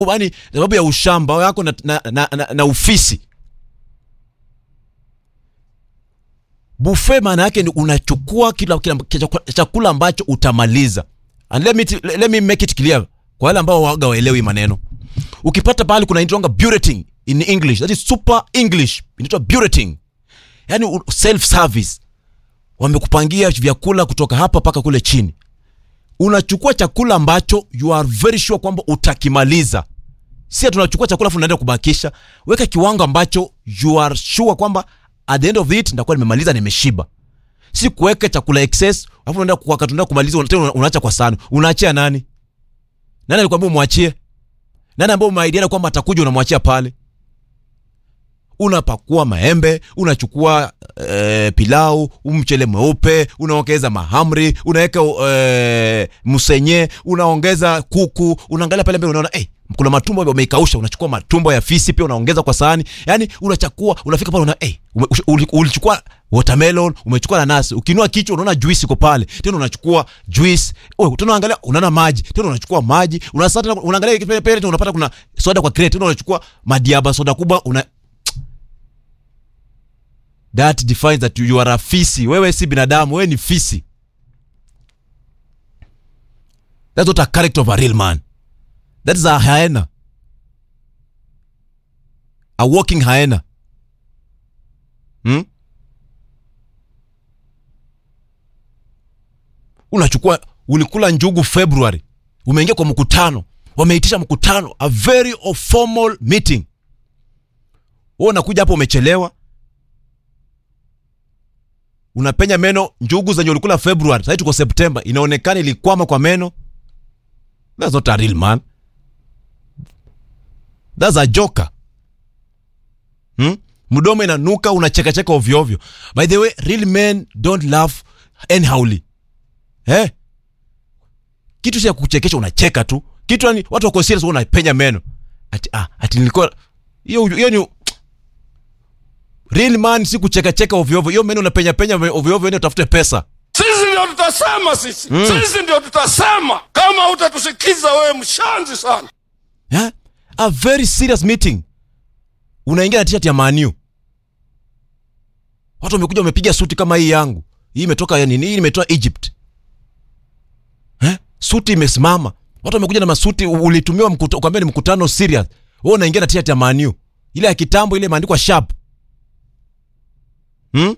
yani sababu ya ushamba wako na, na, na, na, na ufisi buffet maana yake ni unachukua kila, kila, kila chakula ambacho utamaliza and let me, t- let me make it clear kwa wale ambao waga waelewi maneno ukipata pahali kuna inaitwanga bureting in english that is super english inaitwa bureting yani self service wamekupangia vyakula kutoka hapa mpaka kule chini unachukua chakula ambacho you are very sure kwamba utakimaliza si tunachukua chakula afu unaenda kubakisha weka kiwango ambacho you are sure kwamba at the end of it ndakuwa nimemaliza nimeshiba si kuweka chakula excess afu unaenda wakati unaenda kumaliza una- tena unaacha kwa sahani unaachia nani nani alikwambia umwachie nani ambao umeaidiana kwamba atakuja unamwachia pale unapakua maembe unachukua e, pilau mchele mweupe unaongeza mahamri unaweka e, msenye unaongeza kuku unaangalia pale mbele unaona hey, kuna matumbo wameikausha unachukua matumbo ya fisi pia unaongeza kwa sahani yani unachakua unafika pale una hey, ume, uli- ulichukua watermelon umechukua nanasi ukinua kichwa unaona juice iko pale tena unachukua juice oh, tena unaangalia unaona maji tena unachukua maji unasata tena unaangalia pale pale tena unapata kuna soda kwa crate tena unachukua madiaba soda kubwa una that defines that you, you are a fisi wewe si binadamu wewe ni fisi that's not a character of a real man that is a hyena a walking hyena hmm? unachukua ulikula njugu february umeingia kwa mkutano wameitisha mkutano a very formal meeting wewe unakuja hapo umechelewa unapenya meno njugu zenye ulikula february sahii tuko september inaonekana ilikwama kwa meno that's not a real man that's a joker hmm? mdomo inanuka unachekacheka ovyoovyo by the way real men don't laugh anyhowly eh? kitu cha kuchekesha unacheka tu kitu yani watu wako serious wewe unapenya meno ati, ah, ati nilikuwa hiyo hiyo ni real man si kuchekacheka ovyoovyo hiyo meno unapenya penya ovyoovyo ende utafute pesa sisi ndio tutasema sisi sisi ndio tutasema kama utatusikiza wewe mshanzi sana yeah? a very serious meeting unaingia na t-shirt ya maniu watu wamekuja wamepiga suti kama hii yangu hii imetoka ya nini hii imetoka egypt eh? suti imesimama watu wamekuja na masuti u- ulitumiwa mkuta, ukaambia ni mkutano serious wewe unaingia na t-shirt ya maniu ile ya kitambo ile imeandikwa sharp hmm?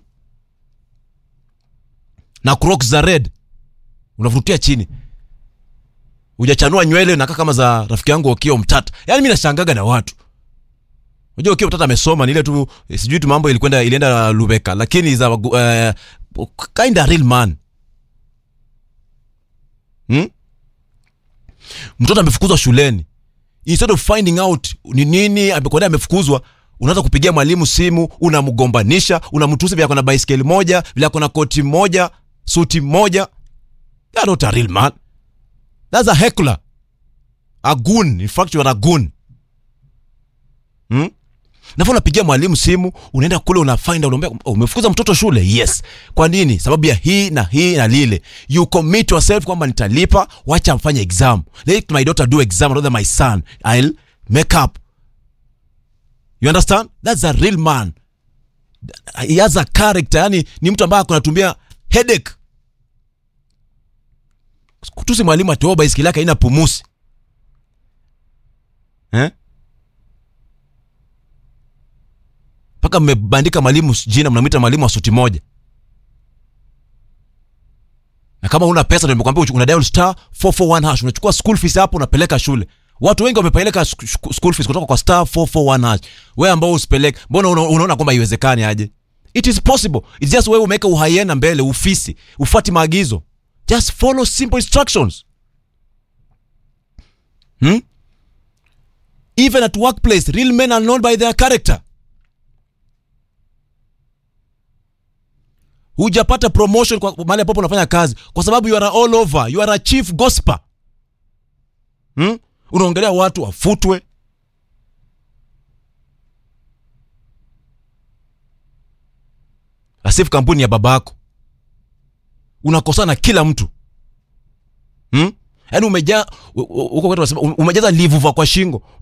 na crocs za red unavurutia chini hujachanua nywele nakaa kama za rafiki yangu Okio Mtata. Yaani mimi nashangaga na watu. Unajua Okio Mtata amesoma ni ile tu eh, sijui tu mambo ilikwenda ilienda Lubeka lakini za uh, kind of real man. Hmm? Mtoto amefukuzwa shuleni. Instead of finding out ni nini amekwenda amefukuzwa unaanza kupigia mwalimu simu unamgombanisha unamtusi vile ako na baiskeli moja vile ako na koti moja suti moja That's not a real man That's a heckler. A goon. In fact, you are a goon. Hmm? Nafa unapigia mwalimu simu, unaenda kule unafind unaambia oh, umefukuza mtoto shule. Yes. Kwa nini? Sababu ya hii na hii na lile. You commit yourself kwamba nitalipa, wacha mfanye exam. Let my daughter do exam rather than my son. I'll make up. You understand? That's a real man. He has a character. Yani ni mtu ambaye anatumia headache kutusi mwalimu atoa baiskeli yake haina pumusi eh? mpaka mmebandika mwalimu jina mnamwita mwalimu wa suti moja na kama una pesa ndio nimekwambia uchu- una dial star 441 hash unachukua school fees hapo unapeleka shule watu wengi wamepeleka sk- sk- school fees kutoka kwa star 441 hash wewe ambao usipeleke mbona una- unaona kwamba haiwezekani aje it is possible it's just wewe umeweka uhaiena mbele ufisi ufuati maagizo just follow simple instructions hmm? even at workplace real men are known by their character hujapata promotion kwa mahali ambapo unafanya kazi kwa sababu you are all over you are a chief gospel hmm? unaongelea watu wafutwe asifu kampuni ya babako unakosana na kila mtu hmm? yaani umejaa u- u- huko kwetu wanasema, umejaza livuva kwa shingo